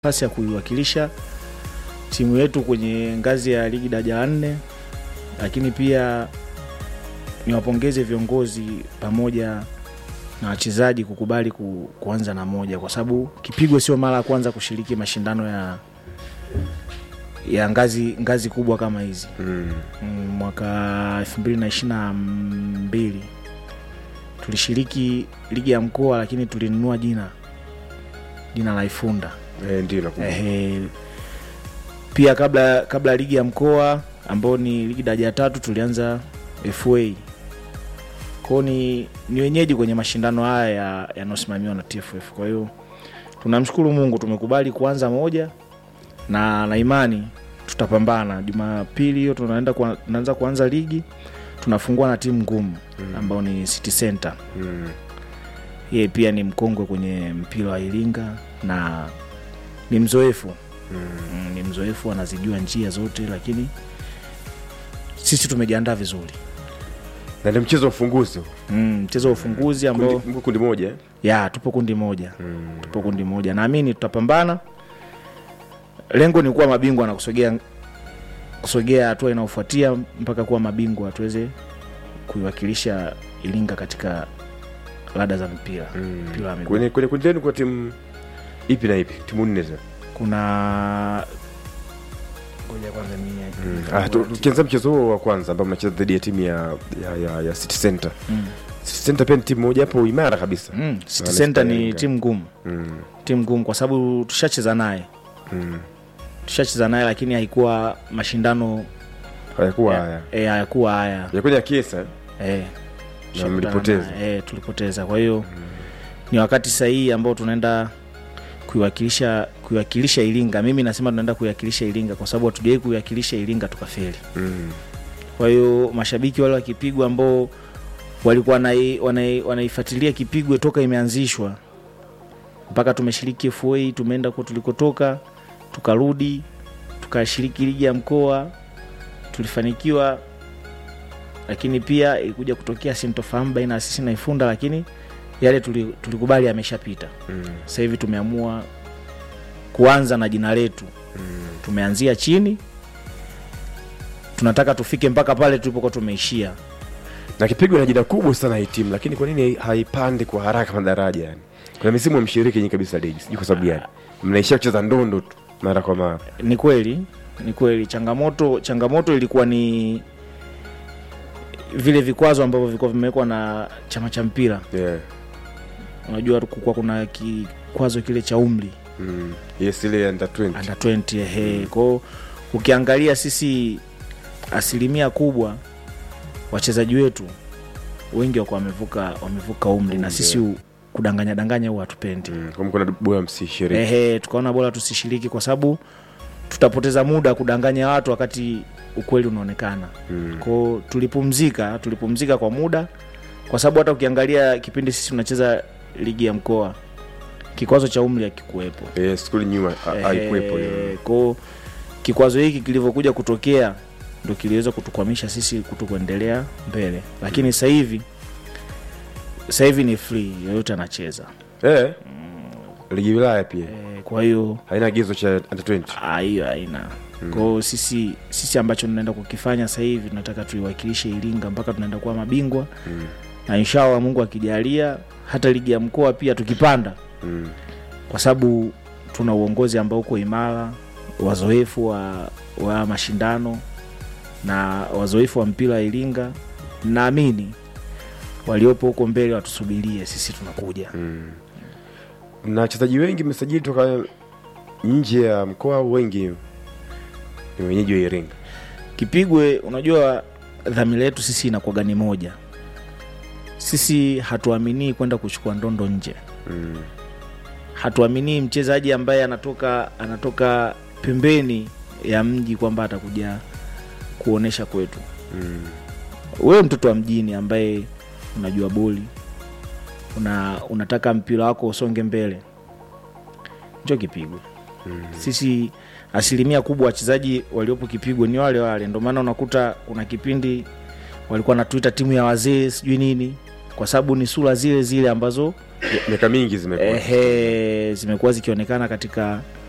nafasi ya kuiwakilisha timu yetu kwenye ngazi ya ligi daraja la nne, lakini pia niwapongeze viongozi pamoja na wachezaji kukubali ku, kuanza na moja, kwa sababu Kipigwe sio mara ya kwanza kushiriki mashindano ya ya ngazi ngazi kubwa kama hizi Mm. Mm, mwaka 2022 tulishiriki ligi ya mkoa, lakini tulinunua jina jina la Ifunda. Eh, ndio nakumbuka. Ehe, pia kabla kabla ya ligi ya mkoa ambao ni ligi daraja ya tatu tulianza FA kwao, ni, ni wenyeji kwenye mashindano haya ya- yanayosimamiwa na TFF. Kwa hiyo tunamshukuru Mungu tumekubali kuanza moja na na imani tutapambana. Jumapili hiyo tunaenda kwa- tunaanza kuanza ligi, tunafungua na timu ngumu ambao ni City Center Mm. yeye pia ni mkongwe kwenye mpira wa Iringa na ni mzoefu mm, ni mzoefu anazijua njia zote, lakini sisi tumejiandaa vizuri. Na ndio mchezo wa ufunguzi. Mm, mchezo wa ufunguzi ambao Kundi, mko kundi moja. eh? ya tupo kundi moja Mm. tupo kundi moja, naamini tutapambana. Lengo ni kuwa mabingwa na kusogea kusogea hatua inayofuatia mpaka kuwa mabingwa, tuweze kuiwakilisha Iringa katika rada za mpira Mm. mpira wa miguu. Kwenye kwenye kundi lenu kwa timu ipi na ipi? Timu nne za. kuna ngoja kwanza mimi Mm. Ah, tu- tukianza mchezo huo wa kwanza ambao mnacheza dhidi ya timu ya ya, ya, ya City Center. Mm. City Center pia ni timu moja hapo imara kabisa. Mm, City Wale Center ni Iringa. timu ngumu, Mm. timu ngumu kwa sababu tushacheza naye Mm. tushacheza naye, lakini haikuwa mashindano Hayakuwa haya. eh, hayakuwa haya Yakuja ya Kiesa. eh, Na tushakutana mlipoteza. naye, eh, tulipoteza. Kwa hiyo ni wakati sahihi ambao tunaenda kuiwakilisha kuiwakilisha Iringa. Mimi nasema tunaenda kuiwakilisha Iringa kwa sababu hatujawahi kuiwakilisha Iringa tukafeli. Mm. Kwa hiyo mashabiki wale wa Kipigwe ambao walikuwa wanai- wanai- wanaifuatilia Kipigwe toka imeanzishwa mpaka tumeshiriki FA, tumeenda huko tulikotoka, tukarudi tukashiriki ligi ya mkoa, tulifanikiwa, lakini pia ilikuja kutokea sintofahamu baina ya sisi na Ifunda, lakini yale tuli- tulikubali yameshapita. Mm. Sasa hivi tumeamua kuanza na jina letu Mm. tumeanzia chini, tunataka tufike mpaka pale tulipokuwa tumeishia. na Kipigwa na jina kubwa sana hii timu, lakini kwa nini haipandi kwa haraka madaraja? Yani kuna misimu ya mshiriki nyingi kabisa ligi, sijui kwa sababu gani mnaishia kucheza ndondo tu mara kwa mara. Ni kweli, ni kweli, changamoto changamoto ilikuwa ni vile vikwazo ambavyo vilikuwa vimewekwa na chama cha mpira. Yeah. Unajua kukuwa kuna kikwazo kile cha umri Mm. Yes, ile under 20. under 20 ehe. Kwao ukiangalia sisi asilimia kubwa wachezaji wetu wengi wako wamevuka wamevuka umri na Umri, sisi u- kudanganya danganya huwa hatupendi. Mm. Kama kuna bora msishiriki. Ehe, tukaona bora tusishiriki kwa sababu tutapoteza muda kudanganya watu wakati ukweli unaonekana. Mm. Kwao tulipumzika, tulipumzika kwa muda, kwa sababu hata ukiangalia kipindi sisi tunacheza ligi ya mkoa, kikwazo cha umri hakikuwepo. Yes, kule nyuma ha- haikuwepo hiyo. Eh, kwao kikwazo hiki kilivyokuja kutokea ndo kiliweza kutukwamisha sisi kuto kuendelea mbele, lakini sasa hivi sasa hivi ni free, yoyote anacheza Eh. Ligi wilaya pia eh, kwa hiyo haina agizo cha under 20. Ah, hiyo haina kwao. Sisi sisi ambacho tunaenda kukifanya sasa hivi tunataka tuiwakilishe Iringa mpaka tunaenda kuwa mabingwa Mm. na inshallah Mungu akijalia hata ligi ya mkoa pia tukipanda, Mm. kwa sababu tuna uongozi ambao uko imara, wazoefu wa, wa mashindano na wazoefu wa mpira wa Iringa. Naamini waliopo huko mbele watusubirie, sisi tunakuja. Mm. Na wachezaji wengi mmesajili toka nje ya mkoa, wengi ni wenyeji wa Iringa. Kipigwe, unajua dhamira yetu sisi inakuwaga ni moja. Sisi hatuaminii kwenda kuchukua ndondo nje, Mm. hatuaminii mchezaji ambaye anatoka anatoka pembeni ya mji kwamba atakuja kuonesha kwetu. Mm. Wewe mtoto wa mjini ambaye unajua boli, una, unataka mpira wako usonge mbele, njo Kipigwe. Mm. Sisi asilimia kubwa wachezaji waliopo Kipigwe ni wale wale, ndio maana unakuta kuna kipindi walikuwa natuita timu ya wazee sijui nini, kwa sababu ni sura zile zile ambazo miaka mingi zimekuwa ehe, zimekuwa zikionekana katika